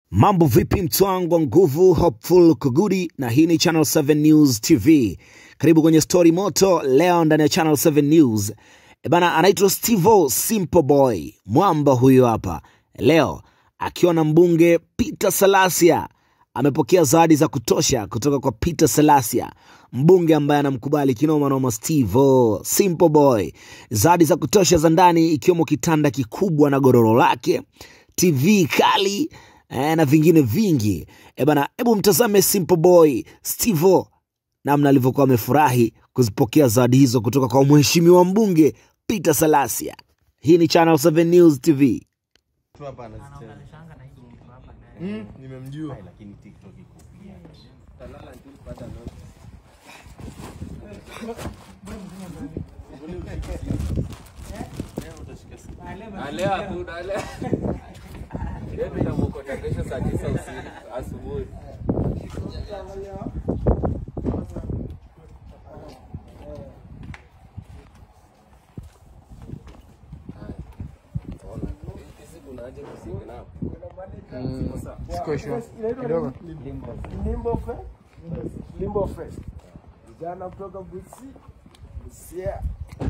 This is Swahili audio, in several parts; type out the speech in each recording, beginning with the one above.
Mambo vipi mtwangu wa nguvu, Hopeful Kugudi, na hii ni Channel 7 News TV. Karibu kwenye story moto leo ndani ya Channel 7 News. E bana, anaitwa Stevo Simple Boy, mwamba huyo hapa leo akiwa na mbunge Peter Salasia amepokea zawadi za kutosha kutoka kwa Peter Salasia, mbunge ambaye anamkubali kinoma noma Stevo Simple Boy. Zawadi za kutosha za ndani ikiwemo kitanda kikubwa na godoro lake, TV kali eh, na vingine vingi. E bana, hebu mtazame Simple Boy Stevo namna alivyokuwa amefurahi kuzipokea zawadi hizo kutoka kwa mheshimiwa mbunge Peter Salasia. Hii ni Channel 7 News TV. tu hapa anazicheza. Mm, nimemjua. Leo hakuna leo. Leo tutamwokota kesho saa tisa usiku asubuhi. Hizi kuna aje kusinga na Siko sure. Kidogo. Limbo Fest. Limbo Fest. Vijana kutoka Busia. Busia.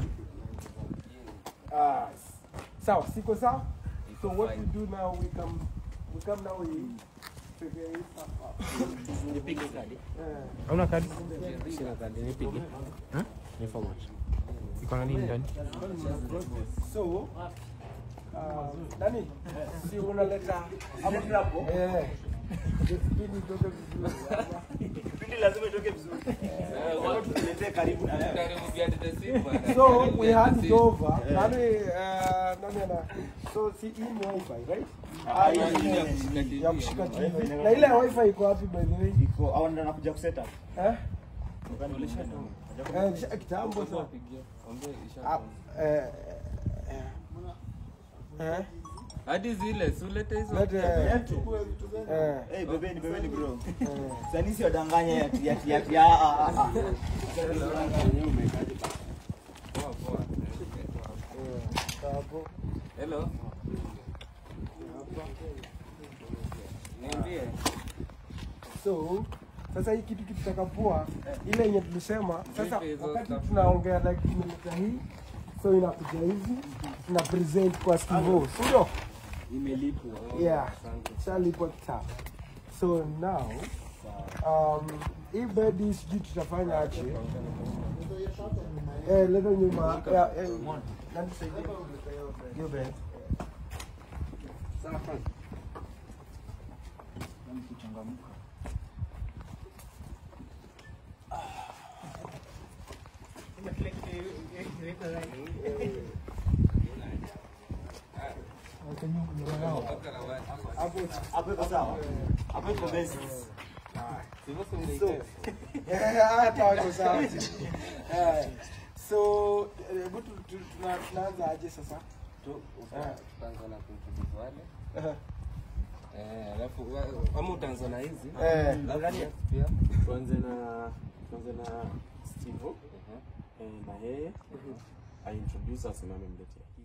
Ah, sawa, siko sawa? So what we do now, we come, we come now, we figure it out. Eh, Hauna kadi? Sina kadi, nipige. Ha? Ni format. Iko na nini ndani? So, uh, nani? Si unaleta hapo hapo? Eh. Kipindi itoke vizuri. karibu behind the scene bwana. So Karibu we behind hand the it scene. over. Nani, uh, nani ana? So si hii ni wifi, right? Ah, hii ni ya kushika TV. ya kushika TV. Na ile wifi iko wapi by the way? Iko au ndo nakuja kuseta. Eh? Eh, nisha- kitambo sana. Ah, eh, eh, eh, Hadi zile si ulete hizo. lete, eh, eh, Eh, bebeni bebeni bro. eh. Sasa sio danganya ya ya ya ya. ah, ah, ah. Poa, poa. Hapo. Hello. Niambie. So sasa hii kitu kitakapoa ile yenye tulisema sasa, Vipi hizo wakati stuff? tunaongea like tumeleta hii, so inakuja hivi tuna present kwa Steve, si ndio? Imelipwa. Yeah, shalipwa kitambo. So now um, hii bedi sijui tutafanya aje. Eh, leta nyuma. Yeah, eh, nani saidie? Hiyo bed. Hapo hapo iko sawa. Hapo iko best. Sivyo si ungeitest. Eh, hata wako sawa. Eh, So, eh, hebu tu- tu- tuna- tunaanza aje sasa? Tu Eh. utaanza na kuintroduce wale. Eh, Eh, alafu wa- ama utaanza na hizi. Eh. Alafu yes, pia. tuanze na tuanze na Steve Mhm. eh, na yeye aintroduce asimame mletea